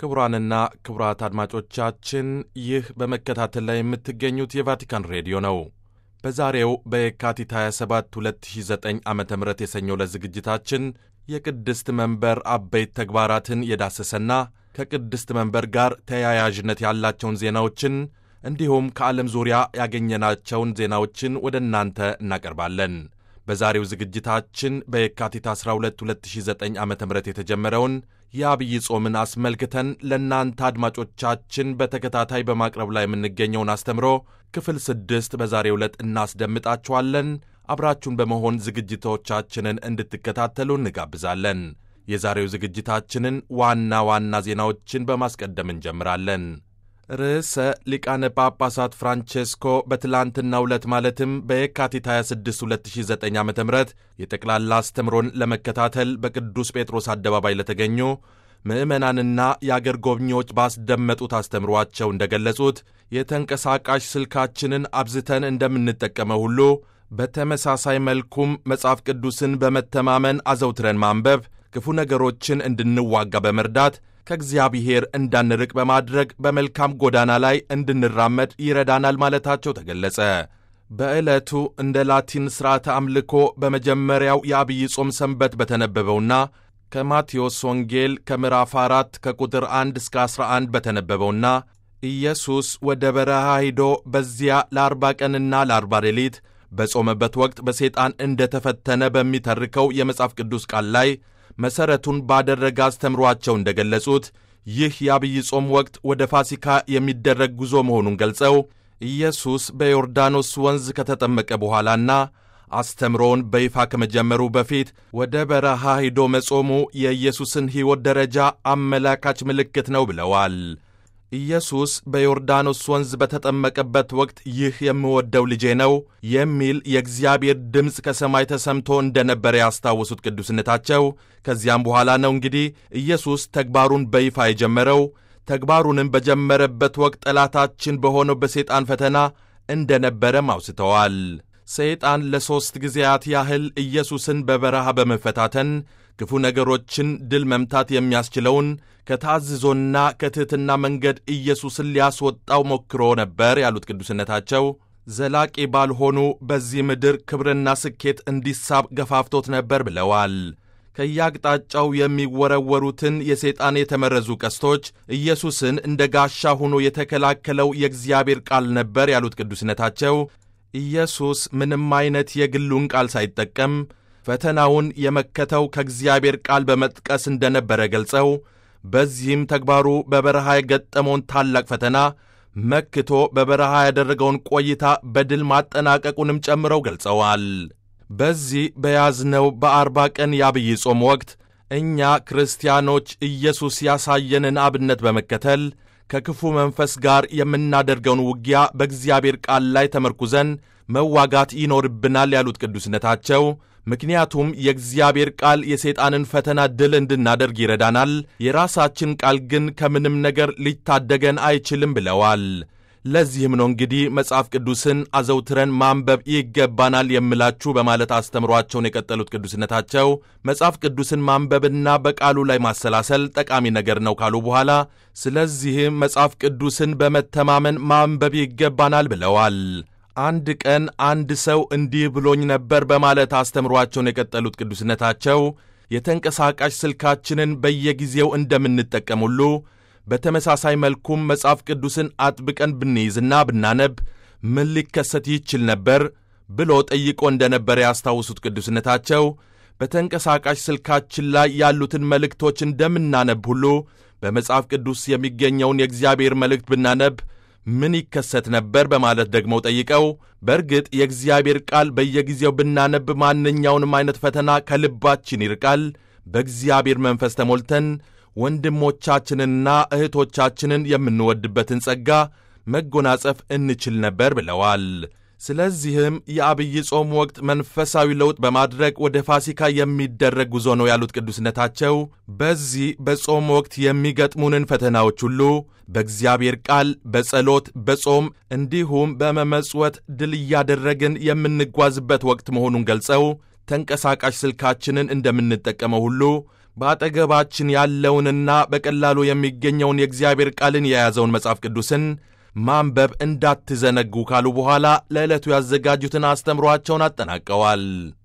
ክቡራንና ክቡራት አድማጮቻችን ይህ በመከታተል ላይ የምትገኙት የቫቲካን ሬዲዮ ነው። በዛሬው በየካቲት 27 2009 ዓ ም የሰኞ ዕለት ዝግጅታችን የቅድስት መንበር አበይት ተግባራትን የዳሰሰና ከቅድስት መንበር ጋር ተያያዥነት ያላቸውን ዜናዎችን እንዲሁም ከዓለም ዙሪያ ያገኘናቸውን ዜናዎችን ወደ እናንተ እናቀርባለን። በዛሬው ዝግጅታችን በየካቲት 12 2009 ዓ ም የተጀመረውን የአብይ ጾምን አስመልክተን ለእናንተ አድማጮቻችን በተከታታይ በማቅረብ ላይ የምንገኘውን አስተምሮ ክፍል ስድስት በዛሬው ዕለት እናስደምጣችኋለን። አብራችሁን በመሆን ዝግጅቶቻችንን እንድትከታተሉ እንጋብዛለን። የዛሬው ዝግጅታችንን ዋና ዋና ዜናዎችን በማስቀደም እንጀምራለን። ርዕሰ ሊቃነ ጳጳሳት ፍራንቼስኮ በትላንትናው ዕለት ማለትም በየካቲት 26 2009 ዓ ም የጠቅላላ አስተምሮን ለመከታተል በቅዱስ ጴጥሮስ አደባባይ ለተገኙ ምዕመናንና የአገር ጎብኚዎች ባስደመጡት አስተምሯቸው እንደገለጹት የተንቀሳቃሽ ስልካችንን አብዝተን እንደምንጠቀመው ሁሉ በተመሳሳይ መልኩም መጽሐፍ ቅዱስን በመተማመን አዘውትረን ማንበብ ክፉ ነገሮችን እንድንዋጋ በመርዳት ከእግዚአብሔር እንዳንርቅ በማድረግ በመልካም ጎዳና ላይ እንድንራመድ ይረዳናል ማለታቸው ተገለጸ። በዕለቱ እንደ ላቲን ሥርዓተ አምልኮ በመጀመሪያው የአብይ ጾም ሰንበት በተነበበውና ከማቴዎስ ወንጌል ከምዕራፍ 4 ከቁጥር 1 እስከ 11 በተነበበውና ኢየሱስ ወደ በረሃ ሂዶ በዚያ ለአርባ ቀንና ለአርባ ሌሊት በጾመበት ወቅት በሰይጣን እንደ ተፈተነ በሚተርከው የመጽሐፍ ቅዱስ ቃል ላይ መሠረቱን ባደረገ አስተምሯቸው እንደ ገለጹት ይህ የአብይ ጾም ወቅት ወደ ፋሲካ የሚደረግ ጉዞ መሆኑን ገልጸው ኢየሱስ በዮርዳኖስ ወንዝ ከተጠመቀ በኋላና አስተምሮውን በይፋ ከመጀመሩ በፊት ወደ በረሃ ሂዶ መጾሙ የኢየሱስን ሕይወት ደረጃ አመላካች ምልክት ነው ብለዋል። ኢየሱስ በዮርዳኖስ ወንዝ በተጠመቀበት ወቅት ይህ የምወደው ልጄ ነው የሚል የእግዚአብሔር ድምፅ ከሰማይ ተሰምቶ እንደነበረ ያስታወሱት ቅዱስነታቸው ከዚያም በኋላ ነው እንግዲህ ኢየሱስ ተግባሩን በይፋ የጀመረው። ተግባሩንም በጀመረበት ወቅት ጠላታችን በሆነው በሰይጣን ፈተና እንደነበረም አውስተዋል። ሰይጣን ለሦስት ጊዜያት ያህል ኢየሱስን በበረሃ በመፈታተን ክፉ ነገሮችን ድል መምታት የሚያስችለውን ከታዝዞና ከትሕትና መንገድ ኢየሱስን ሊያስወጣው ሞክሮ ነበር ያሉት ቅዱስነታቸው ዘላቂ ባልሆኑ በዚህ ምድር ክብርና ስኬት እንዲሳብ ገፋፍቶት ነበር ብለዋል። ከየአቅጣጫው የሚወረወሩትን የሰይጣን የተመረዙ ቀስቶች ኢየሱስን እንደ ጋሻ ሆኖ የተከላከለው የእግዚአብሔር ቃል ነበር ያሉት ቅዱስነታቸው ኢየሱስ ምንም አይነት የግሉን ቃል ሳይጠቀም ፈተናውን የመከተው ከእግዚአብሔር ቃል በመጥቀስ እንደነበረ ገልጸው በዚህም ተግባሩ በበረሃ የገጠመውን ታላቅ ፈተና መክቶ በበረሃ ያደረገውን ቆይታ በድል ማጠናቀቁንም ጨምረው ገልጸዋል። በዚህ በያዝነው በአርባ ቀን የአብይ ጾም ወቅት እኛ ክርስቲያኖች ኢየሱስ ያሳየንን አብነት በመከተል ከክፉ መንፈስ ጋር የምናደርገውን ውጊያ በእግዚአብሔር ቃል ላይ ተመርኩዘን መዋጋት ይኖርብናል ያሉት ቅዱስነታቸው ምክንያቱም የእግዚአብሔር ቃል የሰይጣንን ፈተና ድል እንድናደርግ ይረዳናል፣ የራሳችን ቃል ግን ከምንም ነገር ሊታደገን አይችልም ብለዋል። ለዚህም ነው እንግዲህ መጽሐፍ ቅዱስን አዘውትረን ማንበብ ይገባናል የምላችሁ በማለት አስተምሯቸውን የቀጠሉት ቅዱስነታቸው መጽሐፍ ቅዱስን ማንበብና በቃሉ ላይ ማሰላሰል ጠቃሚ ነገር ነው ካሉ በኋላ ስለዚህም መጽሐፍ ቅዱስን በመተማመን ማንበብ ይገባናል ብለዋል። አንድ ቀን አንድ ሰው እንዲህ ብሎኝ ነበር በማለት አስተምሯቸውን የቀጠሉት ቅዱስነታቸው የተንቀሳቃሽ ስልካችንን በየጊዜው እንደምንጠቀም ሁሉ በተመሳሳይ መልኩም መጽሐፍ ቅዱስን አጥብቀን ብንይዝና ብናነብ ምን ሊከሰት ይችል ነበር ብሎ ጠይቆ እንደነበረ ያስታውሱት ቅዱስነታቸው በተንቀሳቃሽ ስልካችን ላይ ያሉትን መልእክቶች እንደምናነብ ሁሉ በመጽሐፍ ቅዱስ የሚገኘውን የእግዚአብሔር መልእክት ብናነብ ምን ይከሰት ነበር በማለት ደግሞ ጠይቀው በእርግጥ የእግዚአብሔር ቃል በየጊዜው ብናነብ ማንኛውንም አይነት ፈተና ከልባችን ይርቃል፣ በእግዚአብሔር መንፈስ ተሞልተን ወንድሞቻችንንና እህቶቻችንን የምንወድበትን ጸጋ መጎናጸፍ እንችል ነበር ብለዋል። ስለዚህም የአብይ ጾም ወቅት መንፈሳዊ ለውጥ በማድረግ ወደ ፋሲካ የሚደረግ ጉዞ ነው ያሉት ቅዱስነታቸው በዚህ በጾም ወቅት የሚገጥሙንን ፈተናዎች ሁሉ በእግዚአብሔር ቃል፣ በጸሎት፣ በጾም እንዲሁም በመመጽወት ድል እያደረግን የምንጓዝበት ወቅት መሆኑን ገልጸው ተንቀሳቃሽ ስልካችንን እንደምንጠቀመው ሁሉ በአጠገባችን ያለውንና በቀላሉ የሚገኘውን የእግዚአብሔር ቃልን የያዘውን መጽሐፍ ቅዱስን ማንበብ እንዳትዘነጉ ካሉ በኋላ ለዕለቱ ያዘጋጁትን አስተምሯቸውን አጠናቀዋል።